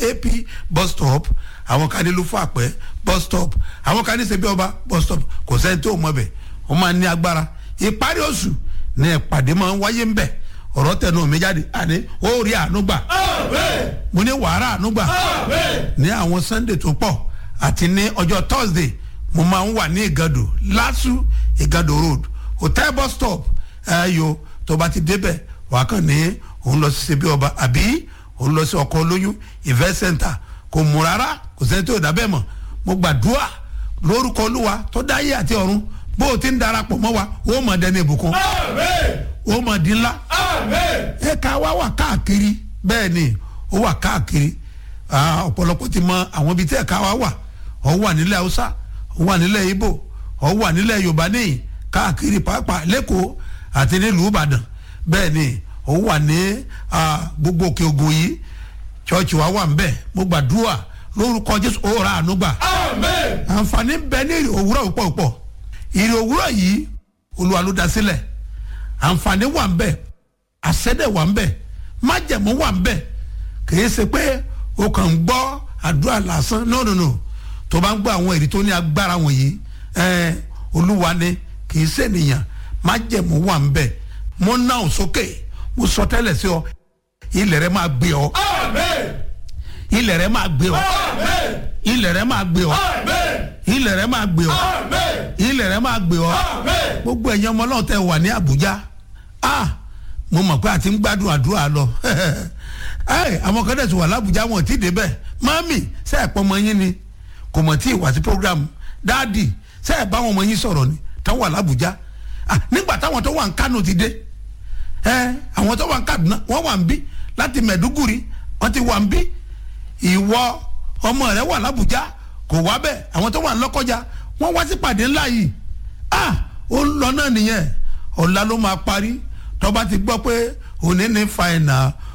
ap bus stop àwọn kan ní lufo àpẹ bus stop àwọn kan ní sebi ọba bus stop kò sẹ́ni tó mọ̀ bẹ̀ wọ́n máa ní agbára ìparí oṣù ní ìpàdé máa ń wáyé ń bẹ̀ ọ̀rọ̀ tẹnu mi jáde àní ó rí àánú gbà mo ní wàhálà àánú gbà ní àwọn sunday tó pọ̀ àti ní ọjọ́ thursday mo máa ń wà ní ìgàdò lásù ìgàdò road hotel bus stop ẹ̀yọ tó bá ti débẹ̀ wàá kàn ní òun lọ sí sebi ọba àbí òun lọ sí ọkọ̀ olóyún event center kò mú rárá kò sẹ́ni tó dábẹ́ mọ̀ mo gbàdúrà lórúkọ olúwa tó dáyé àti ọ̀run bó o ti ń darapọ̀ mọ́ wa ó mọ̀ dẹni ìbùkún ó mọ̀ di ńlá ẹ̀ka wa wà káàkiri bẹ́ẹ̀ ni ó wà káàkiri ọ̀pọ̀lọpọ̀ ti mọ àwọn ibi tí ẹ̀ka wa wà ó wà nílẹ̀ haúsá ó wà nílẹ̀ ibo ó wà nílẹ̀ yorùbá níyì káàkiri pàápàá lẹ́kọ̀ọ́ àti nílùú ìbàdàn bẹ́ẹ̀ ni ó wà ní gbogbo òkè ògùn yìí chọ́ọ̀chì wa wà ń bẹ̀ mo gbàdúrà lórúkọ jésù ó ra àánú gbà àǹfààní bẹ ní ìrì òwúrọ̀ púpọ̀ púpọ̀ ìrì òwúrọ̀ yìí olúwa ló dá sílẹ̀ àǹfààní wà ń bẹ̀ àṣẹ́dẹ̀ wà ń bẹ̀ májẹ̀mú wà ń bẹ̀ kìí ṣe pé o kàn ń gbọ́ àdúrà lásán no no no tó bá ń gbọ́ àwọn èrè tó ní agbára wọ̀nyí ẹ̀ olúwa ni kìí ṣènìyàn májẹ̀mú wà ń bẹ̀ mo náà sókè mo sọ tẹ́lẹ̀ sí ọ ilẹ̀ rẹ máa gbé ọ ilẹ̀ rẹ máa gbé ọ ilẹ̀ rẹ máa gbé ọ ilẹ̀ rẹ máa gbé ọ ilẹ̀ rẹ máa gbé ọ gbogbo ẹ̀yin ọmọ náà tẹ wà ní Àbújá ah mo mọ̀ pé a ti ń gbádùn àdúrà lọ àwọn kan dẹ̀ ti wà lábújá wọn ti débẹ̀ mami ṣe ẹ̀ pọ́nmọ yín ni kò mọ̀ tí ì wá sí program dáàdì ṣe ẹ̀ bá wọn ọmọ yín sọ̀rọ̀ ni táwọn wà lábújá nígbà táwọn tó wà ń Kánò ti dé àwọn tó wà ń Kaduna wọ́n wà ń bí láti Mẹ̀dúgùrì wọ́n ti wà ń bí ìwọ ọmọ rẹ wà lábújá kò wá bẹ́ẹ̀ àwọn tó wà ń Lọ́kọ́jà wọ́n wá sí pàdé ńlá yìí ah ó ń lọ náà nìyẹn ọ̀la ló máa parí tó bá ti gbọ́ pé òní ní fàìnà